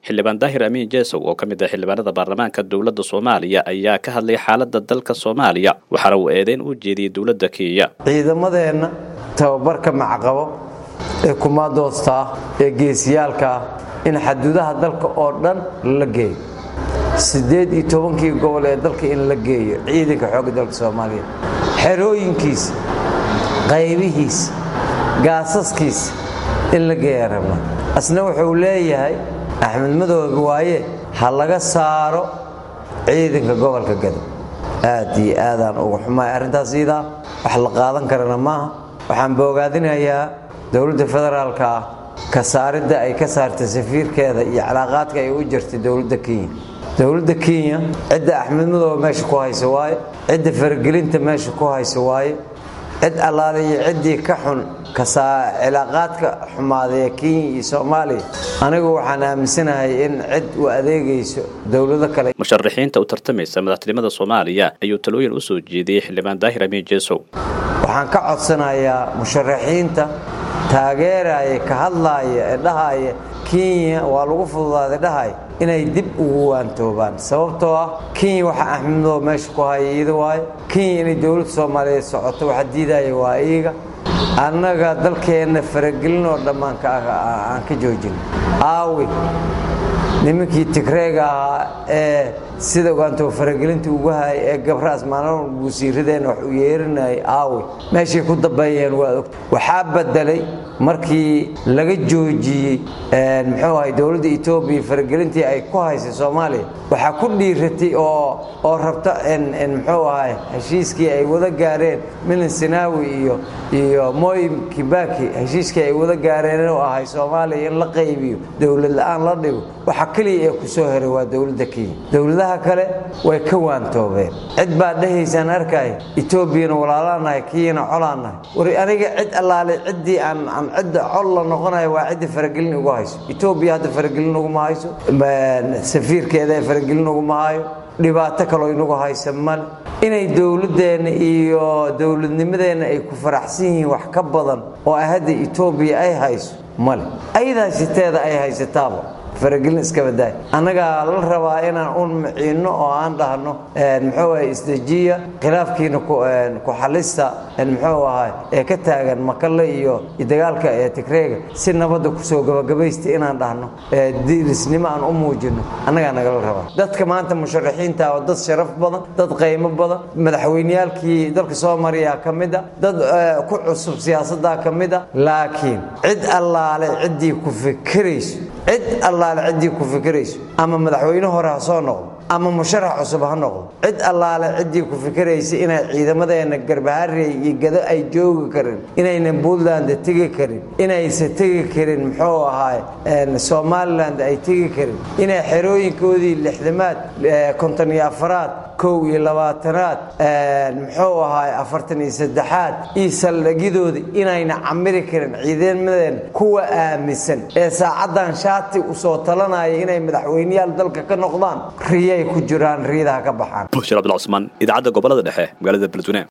xildhibaan daahir amiin jeesow oo ka mid ah xildhibaanada baarlamaanka dowladda soomaaliya ayaa ka hadlay xaaladda dalka soomaaliya waxaana uu eedeyn u jeediyey dowladda kenya ciidamadeenna tababarka macaqabo ee kumaadoosta ah ee geesiyaalka ah in xaduudaha dalka oo dhan la geeyo siddeed iyo tobankii gobol ee dalka in la geeyo ciidanka xoogga dalka soomaaliya xerooyinkiisa qaybihiisa gaasaskiisa in la geeya rabnaa asna wuxuu leeyahay axmed madooga waaye ha laga saaro ciidanka gobolka gado aad iyo aadaan uga xumaay arrintaas iidaa wax la qaadan karana maaha waxaan boogaadinayaa dowladda federaalka ah ka saaridda ay ka saartay safiirkeeda iyo calaaqaadka ay u jirtay dowladda kenya dowladda kenya cidda axmed madoobe meesha ku haysa waaye cidda faragelinta meesha ku haysa waaye cid allaale iyo ciddii ka xun cilaaqaadka xumaaday ee kenya iyo soomaaliya anigu waxaan aaminsanahay in cid u adeegayso dowlado kale musharaxiinta u tartamaysa madaxtinimada soomaaliya ayuu talooyin u soo jeediyey xildhibaan daahir amiin jeesow waxaan ka codsanayaa musharaxiinta taageeraya ka hadlaaya ee dhahaya kenya waa lagu fududaaday dhahaya inay dib ugu waantoobaan sababtoo ah kenya waxa axmed madoobe meesha ku haya iida waayo kenya inay dowladda soomaaliyeed socoto waxa diidaya waa iyaga annaga dalkeenna faragelin oo dhammaan aan ka joojin aawi nimankii tigreega ahaa ee sida ogaantoo faragelinta ugu hayay ee gabraas maalin guusiiradeenna wax u yeerinayay aawi meeshay ku dambeeyeen waa ogta waxaa bedelay markii laga joojiyey muxuu ahay dowladda etoobiya faragelintii ay ku haysay soomaaliya waxaa ku dhiiratay oo oo rabta muxuu ahay heshiiskii ay wada gaareen milan sinaawi iyo iyo moy kibaki heshiiskii ay wada gaareen oo ahay soomaaliya in la qaybiyo dowlad la-aan la dhigo waxa keliya ee ku soo heray waa dowladda kenya dowladaha kale way ka waantoobeen cid baa dhahaysaan arkay etoobiyana walaalaanahay kenyana colaanahay war aniga cid allaale ciddii aan aan cidda col la noqonayo waa cidda faragelin ugu hayso etoobiya hadda faragelin uguma hayso safiirkeeda ee faragelin uguma hayo dhibaato kaloo inagu haysa male inay dowladdeenna iyo dowladnimadeenna ay ku faraxsan yihiin wax ka badan oo hadda etoobiya ay hayso male ayadaa siteeda ay haysataaba faragelin iska badaay annagaa la rabaa inaan un maciinno oo aan dhahno muxuu ahay isdejiya khilaafkiina ku xalista muxuu ahay ee ka taagan makalle iyo dagaalka ee tigreega si nabadda kusoo gabagabaysta inaan dhahno dirisnimo aan u muujino annagaa nagala rabaa dadka maanta musharaxiinta oo dad sharaf badan dad qaymo badan madaxweyneyaalkii dalka soo mariyaa ka mid a dad ku cusub siyaasaddaa ka mid a laakiin cid allaale ciddii ku fikirayso cid allaale ciddii ku fikirayso ama madaxweyne hore ha soo noqdo ama musharax cusub ha noqdo cid allaale ciddii ku fikiraysa inay ciidamadeenna garbaharey iyo gado ay joogi karin inaynan puntland tegi karin inaysa tegi karin muxuu ahaay somaliland ay tegi karin inay xerooyinkoodii lixdamaad konton iyo afaraad kow iyo labaatanaad muxuu ahaay afartan iyo saddexaad iyo saldhigyadooda inayna camiri karin ciidamadeena kuwa aaminsan ee saacaddan shaati usoo talanaya inay madaxweyneyaal dalka ka noqdaan riyay ku jiraan riyadaha ka baxaan bushir abdulcusmaan idaacadda gobolada dhexe magaalada beledweyne